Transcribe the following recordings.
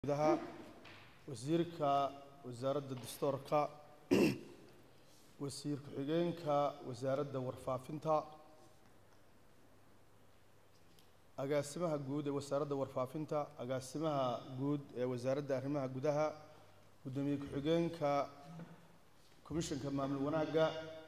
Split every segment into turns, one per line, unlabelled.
gudaha wasiirka wasaaradda dastuurka wasiir ku-xigeenka wasaaradda warfaafinta agaasimaha guud ee wasaaradda warfaafinta agaasimaha guud ee wasaaradda arrimaha gudaha guddoomiye ku-xigeenka komishanka maamul wanaagga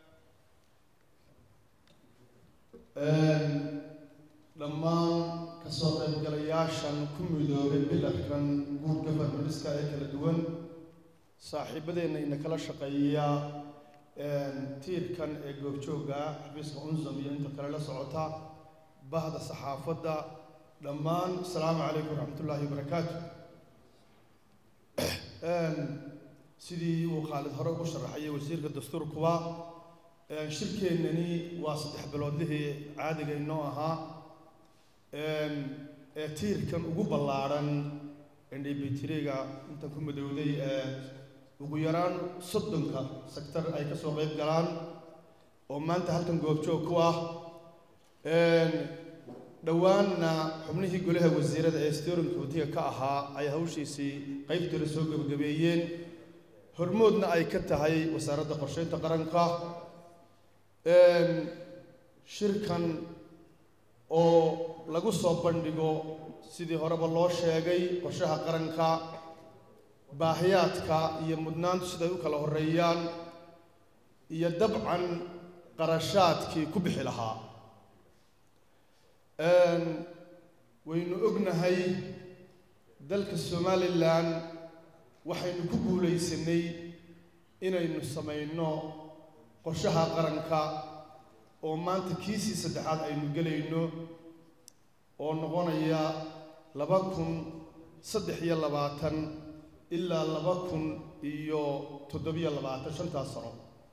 dhammaan kasoo qaybgalayaashan ku midoobay bilarkan guud governorska ee kala duwan saaxiibadeenna ina kala shaqeeya tiirkan ee goobjoogga ah xafiiska unsam iyo inta kale la socota bahda saxaafadda dhammaan asalaamu calaykum waraxmatullaahi wabarakaatu sidii uu khaalid hore ugu sharaxayay wasiirka dastuurkuba shirkeennani waa saddex biloodlihii caadiga inoo ahaa ee tiirkan ugu ballaadhan ndbtriga intan ku madowday ee ugu yaraan soddonka sector ay ka soo qayb galaan oo maanta halkan goobjoog ku ah dhowaanna xubnihii golaha wasiirada ee steering committeega ka ahaa ay hawshiisii qaybtooda soo gebagabeeyeen hormoodna ay ka tahay wasaaradda qorsheynta qaranka shirkan oo lagu soo bandhigo sidii horeba loo sheegay qorshaha qaranka baahiyaadka iyo mudnaantu siday u kala horeeyaan iyo dabcan qarashaadkii ku bixi lahaa waynu ognahay dalka somalilan waxaynu ku guulaysanay inaynu samayno qorshaha qaranka oo maanta kiisii saddexaad aynu gelayno oo noqonaya laba kun saddex iyo labaatan ilaa laba kun iyo toddobiyo labaatan shantaas sano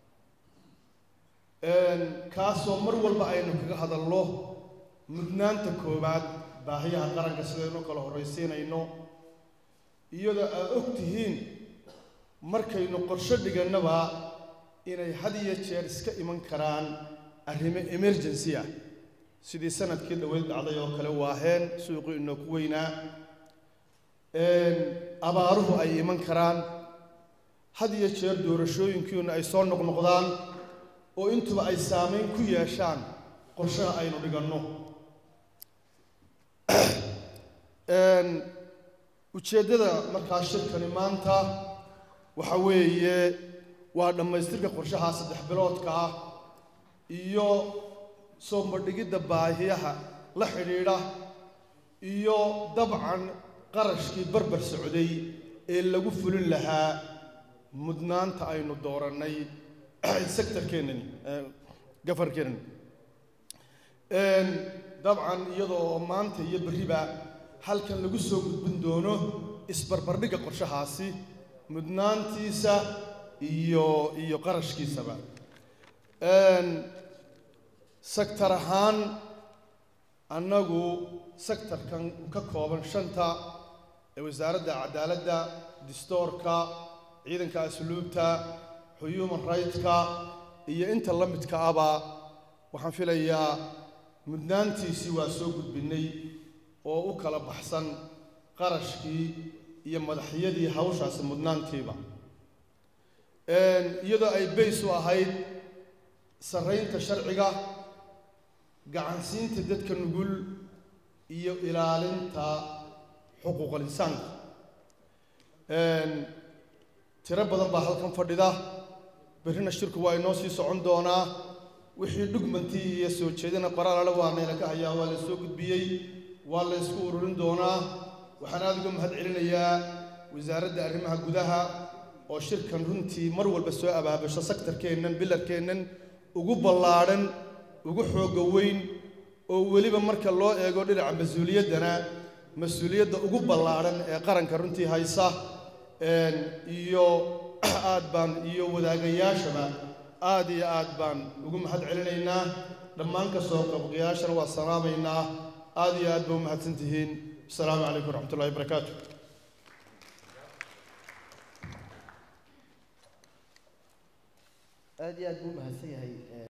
kaasoo mar walba aynu kaga hadalno mudnaanta koowaad baahiyaha qaranka sidaynu kala horraysiinayno iyadoo aad og tihiin markaynu qorsho dhigannaba inay had iyo jeer iska iman karaan arrimo emergency ah sidii sanadkii dhaweyd dhacday oo kale waaheen suuqii inoo ku weynaa abaaruhu ay iman karaan had iyo jeer doorashooyinkiina ay soo noqnoqdaan oo intuba ay saameyn ku yeeshaan qorshaha aynu dhiganno ujeeddada markaa shirkani maanta waxa weeye waa dhammaystirka qorshaha saddex biloodka ah iyo soo bandhigidda baahiyaha la xidhiidha iyo dabcan qarashkii barbar socday ee lagu fulin lahaa mudnaanta aynu doorannay sectorkeenani gafarkeenani dabcan iyadoo maanta iyo berriba halkan lagu soo gudbin doono isbarbardhigga qorshahaasi mudnaantiisa iyo iyo qarashkiisaba sector ahaan annagu sectorkan ka kooban shanta ee wasaaradda cadaaladda distoorka ciidanka asluubta human rightska iyo inta la midka aba waxaan filayaa mudnaantiisii waa soo gudbinay oo u kala baxsan qarashkii iyo madaxyadii hawshaasi mudnaantiiba iyadoo ay bays u ahayd sarraynta sharciga gacansiinta dadka nugul iyo ilaalinta xuquuqal insaanka tiro badan baa halkan fadhida berrina shirku waa inoo sii socon doonaa wixii dhugmantii iyo soo jeedina qoraalale waa nayla ka hayaa waa la soo gudbiyey waa la ysku ururin doonaa waxaan aada uga mahad celinayaa wasaaradda arrimaha gudaha oo shirkan runtii mar walba soo abaabasho sektarkeennan bilarkeennan ugu ballaadhan ugu xoogga weyn oo weliba marka loo eego dhinaca mas-uuliyaddana mas-uuliyadda ugu ballaadhan ee qaranka runtii haysa iyo aad baan iyo wadaagayaashaba aad iyo aad baan ugu mahad celinaynaa dhammaan ka soo qabqayaashana waa salaamaynaa aad iyo aad ba u mahadsan tihiin asalaamu calaykum waraxmatullahi wabarakaatu
aad iyo aad buu umahadsan yahay